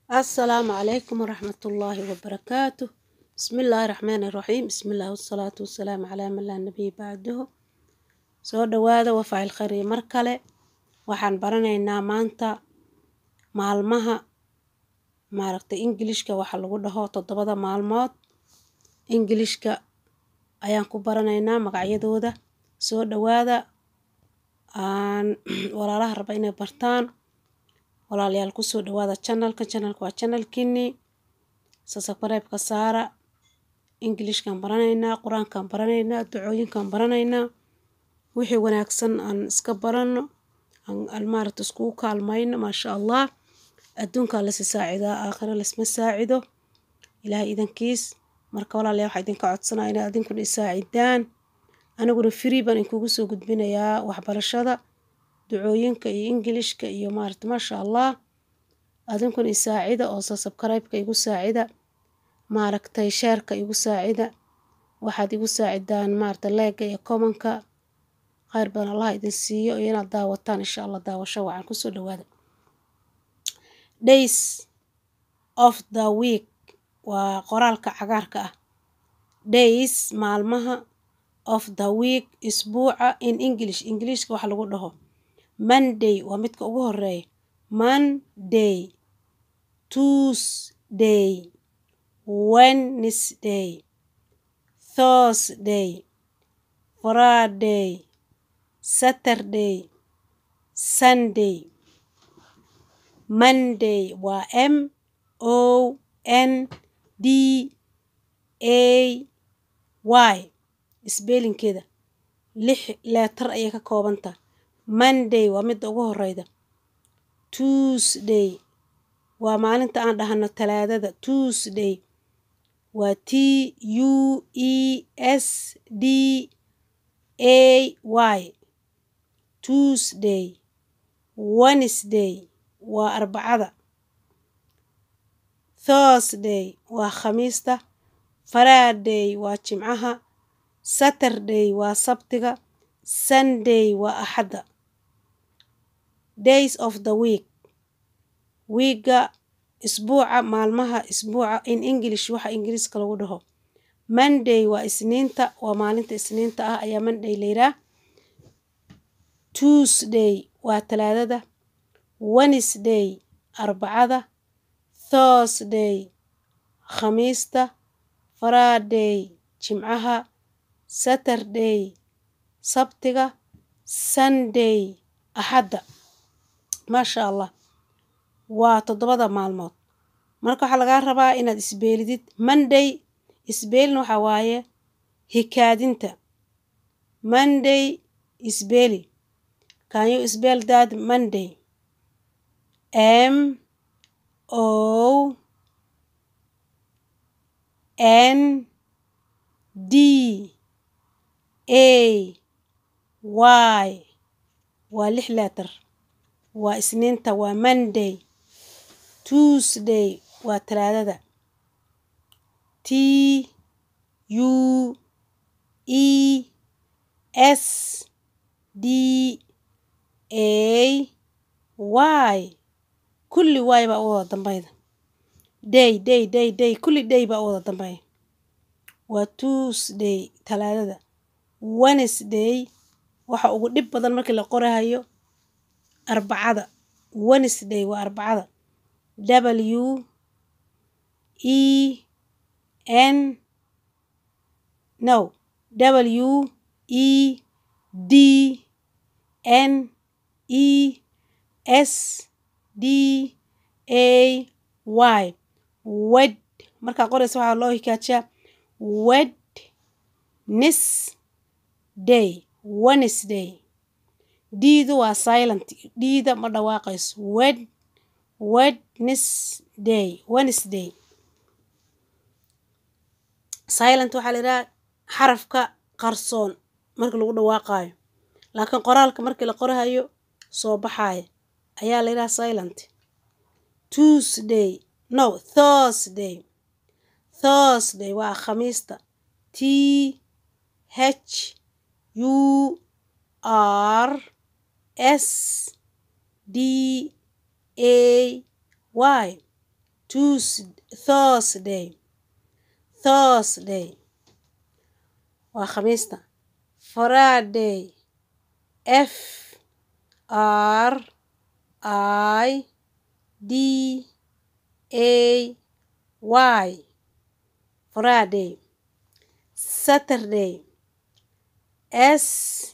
السلام عليكم ورحمة الله وبركاته بسم الله الرحمن الرحيم بسم الله والصلاة والسلام على من لا نبي بعده soo dhawaada waa faacil khayr iyo mar kale waxaan baranaynaa maanta maalmaha maaragtay ingilishka waxa lagu dhaho toddobada maalmood ingilishka ayaan ku baranaynaa magacyadooda soo dhawaada aan walaalaha raba inay bartaan walaalayaal kusoo dhawaada channelka channelka waa channelkini subscribe-ka saara ingilishkaan baranaynaa qur-aankaan baranaynaa ducooyinkaan baranaynaa wixii wanaagsan aan iska barano aan maaragta iskugu kaalmayno maasha allah adduunkaa lasi saacidaa aakhiro lasma saacido ilaahay idankiis marka walaalayaal waxaa idinka codsanaya inaad idinkuna isaacidaan aniguna free baan inkugu soo gudbinayaa waxbarashada ducooyinka iyo ingilishka iyo maaragta maasha allah adinkuna isaacida oo subscribe-ka igu saacida maaragtay sheerka igu saacida waxaad igu saacidaan maaragta leega iyo commonka khayr badan allah idin siiyo iyo inaad daawataan insha allah daawasho wacan kusoo dhawaada days of the week waa qoraalka cagaarka ah days maalmaha of the week isbuuca in english ingiliishka waxa lagu dhaho monday waa midka ugu horeeya monday tuesday wednesday thursday friday saturday sunday monday waa m o n d a y isbeelinkeeda lix leetar ayay ka koobantaha monday waa midda ugu horeyda tuesday waa maalinta aan dhahano talaadada tuesday waa t u e s d a y tuesday wednesday waa arbacada thursday waa khamiista friday waa jimcaha saturday waa sabtiga sunday waa axadda days of the week wiiga isbuuca maalmaha isbuuca in english waxa ingiriiska lagu dhaho monday waa isniinta waa maalinta isniinta ah ayaa monday layidhaah tuesday waa talaadada wednesday arbacada thursday khamiista friday jimcaha saturday sabtiga sunday axadda maasha allah waa toddobada maalmood marka waxaa lagaa rabaa inaad isbeelidid monday isbeelin waxaa waaye hikaadinta monday isbeeli can you spell that monday m o n d a y waa lix leetar waa isniinta waa monday tuesday waa talaadada t u e s d a y kulli y baa u wada dambayda day day day day kulli day baa u wada dambeeya waa tuesday talaadada wednesday waxa ugu dhib badan markii la qorahayo arbacada wednesday waa arbacada w e n no w e d n e s d a y wed markaa qoraysa waxaa loo hikaajiyaa wed nis day wednesday diidu waa silent dhiida ma dhawaaqayso wed wednesday wednesday silent waxaa la yidhaha xarafka qarsoon markii lagu dhawaaqaayo laakiin qoraalka markii la qorahayo soo baxaaya ayaa la yidhaha silent tuesday no thursday thursday waa khamiista t h u r s d a y thursday thursday waa khamiista friday f r i d a y friday saturday s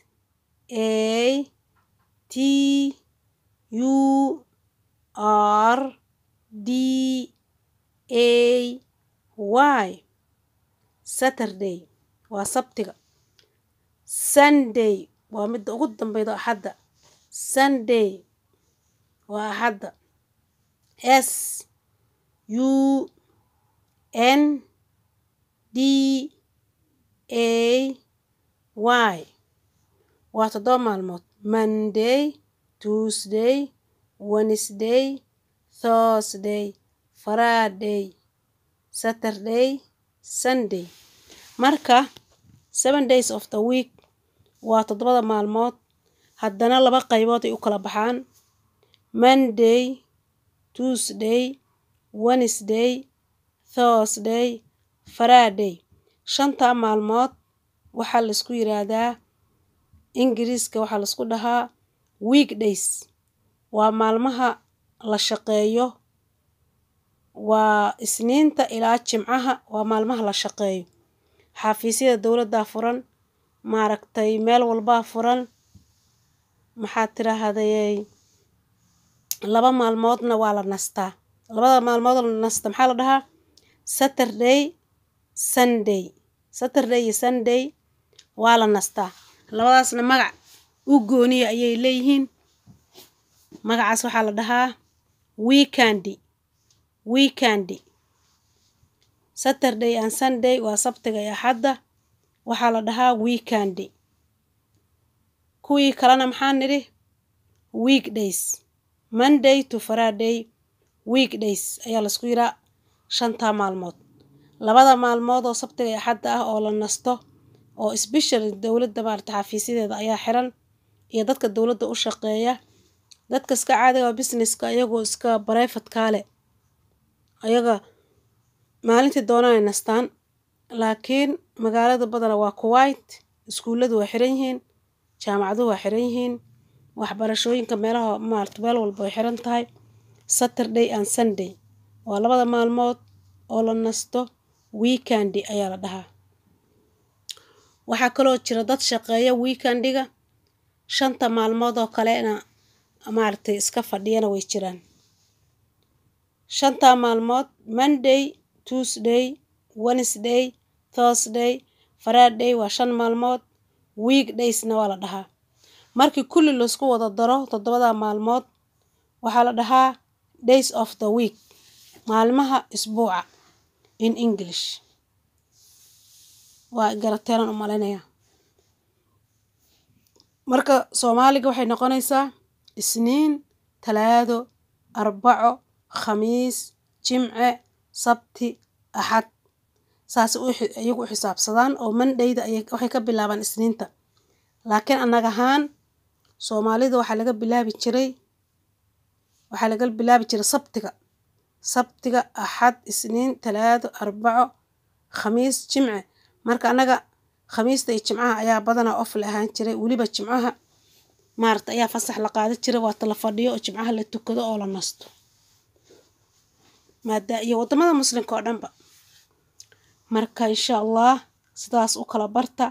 a t u r d a y saturday waa sabtiga sunday waa midda ugu dambeyda axadda sunday waa axadda s u n d a y waa toddoba maalmood monday tuesday wednesday thursday friday saturday sunday marka seven days of the week waa toddobada maalmood haddana laba qaybood ay u kala baxaan monday tuesday wednesday thursday friday shantaa maalmood waxaa laisku yiraahdaa ingiriiska waxaa laisku dhahaa weekdays waa maalmaha la shaqeeyo waa isniinta ilaa jimcaha waa maalmaha la shaqeeyo xafiisyada dowladdaa furan maaragtay meel walbaa furan maxaad tiraahday laba maalmoodna waa la nastaa labada maalmood la nasta maxaa la dhahaa saturday sunday saturday iyo sunday waa la nastaa labadaasna magac u gooniya ayay leeyihiin magacaas waxaa la dhahaa weekandi weekandi saturday and sunday waa sabtiga iyo axadda waxaa la dhahaa weekandi kuwii kalena maxaa nidhi weekdays monday to friday weekdays ayaa laisku yiraa shantaa maalmood labada maalmood oo sabtiga iyo axadda ah oo la nasto oo special dowladda maarata xafiisyadeeda ayaa xiran iyo dadka dowladda u shaqeeya dadka iska caadiga oo businesska iyagoo iska bareyfatkaale ayaga maalintii doonaan ay nastaan laakiin magaalada badana waa kuwait iskuulladu waa xiran yihiin jaamacaduhu waa xiran yihiin waxbarashooyinka meelaha maarata meel walba way xiran tahay saturday and sunday waa labada maalmood oo la nasto weekandi ayaa la dhahaa waxaa kaloo jira dad shaqeeya weekandiga shanta maalmood oo kalena maaragtay iska fadhiyana way jiraan shantaa maalmood monday tuesday wednesday thursday friday waa shan maalmood weekdaysna waa la dhahaa markii kulli laisku wada daro toddobada maalmood waxaa la dhahaa days of the week maalmaha isbuuca in english waa garateelan u malaynayaa marka soomaaliga waxay noqonaysaa isniin talaado arbaco khamiis jimce sabti axad saas iyagu u xisaabsadaan oo mandhayda waxay ka bilaabaan isniinta laakiin annaga ahaan soomaalida waxaa laga bilaabi jiray waxaa laga bilaabi jiray sabtiga sabtiga axad isniin talaado arbaco khamiis jimce marka annaga khamiista iyo jimcaha ayaa badanaa of la ahaan jiray weliba jimcaha maarata ayaa fasax la qaada jiray waata la fadhiyo oo jimcaha la tukado oo la nasto maada iyo wadamada muslimka oo dhanba marka insha allah sidaas u kala barta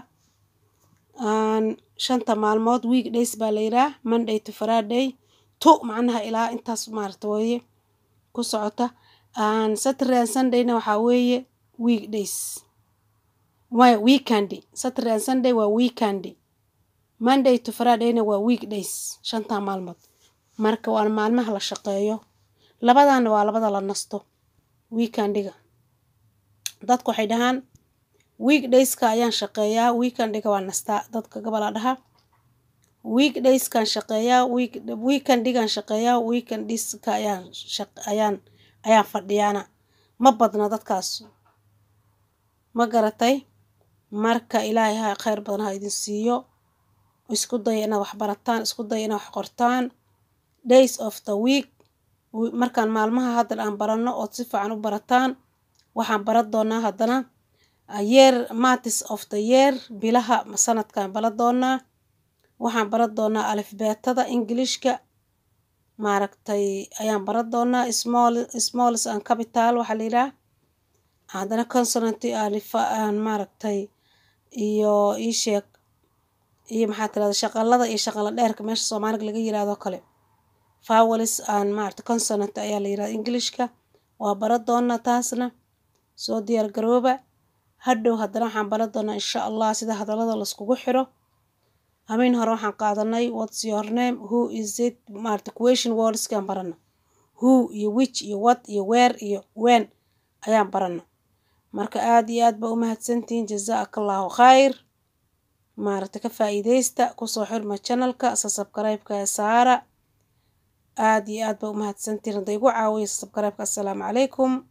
shanta maalmood week days baa la yiraa monday to friday to macnaha ilaa intaas maarata weeye ku socota saturday and sundayna waxaa weeye week days way weekandi saturday and sunday waa weekandi monday to fridayna waa week days shantaa maalmood marka waa maalmaha la shaqeeyo labadana waa labada la nasto weekandiga dadku waxay dhahaan weekdayska ayaan shaqeeyaa weekandiga waa nastaa dadka gabalaa dhaha weekdayskan shaqeeyaa weekandigan shaqeeyaa weekandiska ayaan ayaan ayaan fadhiyaana ma badna dadkaas ma garatay marka ilaahay ha kheyr badan ha idin siiyo isku daya inaad wax barataan isku daya inaad wax qortaan days of the week markaan maalmaha haddan aan baranno ood si fiican u barataan waxaan baran doonaa haddana yeer matis of the year bilaha sanadkaan baran doonaa waxaan baran doonaa alifbeetada ingilishka maaragtay ayaan baran doonaa small smalls and capital waxaa la yidhaha haddana consonant aan maaragtay iyo ii sheeg iyo maxaa tirahda shaqalada iyo shaqalo dheerka meesha soomaaliga laga yiraahdo kale fawalis aan maaragtay consonant ayaa la yirahda englishka waa baran doonaa taasna soo diyaar garooba hadhow haddana waxaan baran doonaa insha allah sida hadallada laiskugu xiro habeen hore waxaan qaadanay what's your name who is it maaragtay question wordskaan barana who iyo which iyo what iyo where iyo when ayaan barana marka aada iyo aad baa u mahadsantihiin jazaaka allahu khayr maaragtay ka faa'iideysta kusoo xirma channelka subscribe-ka saara aada iyo aad baa u mahadsantihiin hadday igu caawiya subscribe-ka assalaamu calaykum